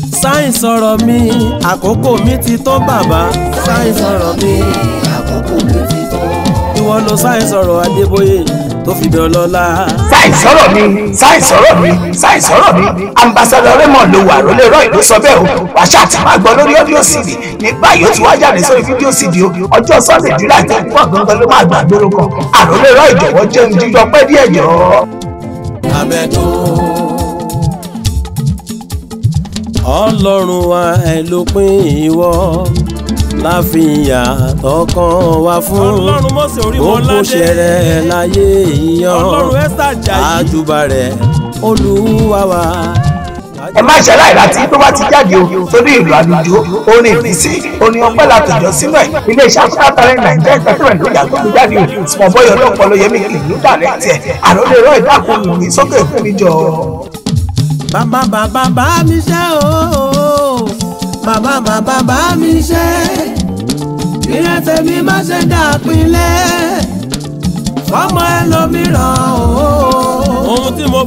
sáyìn sọ̀rọ̀ mi àkókò mi ti tó bàbá sáyìn sọ̀rọ̀ mi àkókò mi ti tó. ìwọ ló sáyìn sọ̀rọ̀ Adébóyè tó fi dán lọ́la. sáì sọ̀rọ̀ mi sáì sọ̀rọ̀ mi sáì sọ̀rọ̀ mi ambassadọ Raymond ló wà rólé rọ ìlú sọ bẹ́ẹ̀ o wàṣà àti máa gbọ́ lórí ọ́díò cd ní báyìí ó ti wá jáde sórí fídíò cd o ọjọ́ sunday july thirty one gangan ló máa gbà gbóró kan àrólé rọ ìjọ̀wọ́ jẹun jíjọ pẹ́ díẹ̀ jọ. abẹ́dùn ọlọ́run wa ẹ ló pín ìwọ láfihàn tọkàn wá fún ọlọ́run mọ̀sẹ̀ orí mọ́ gbogbo ṣẹrẹ láyé ìyàn ọlọ́run ẹ́sà jàyí àjùbà rẹ olúwa wa. ẹ má ṣe aláìlá tí tó bá ti jáde o torí ìlú àlùjọ orin ìbísí orin ọpẹ́ látọjọ sínú ẹ iléeṣẹ́ afúnátàrẹ nàìjíríà entertainment ló yàgò tó jáde o small boy ọlọ́pàá ló yẹ mí kì í ló dàrẹ́ tiẹ̀ àròlé rọ ìdákùn mi sókè fún mi jọ. bàbá bàbá bá mi ṣe o bàbá bàbá bá mi ṣe ìrẹsẹ̀ mi má ṣe dàpínlẹ̀ fọmọ ẹlòmíràn o. ohun tí mo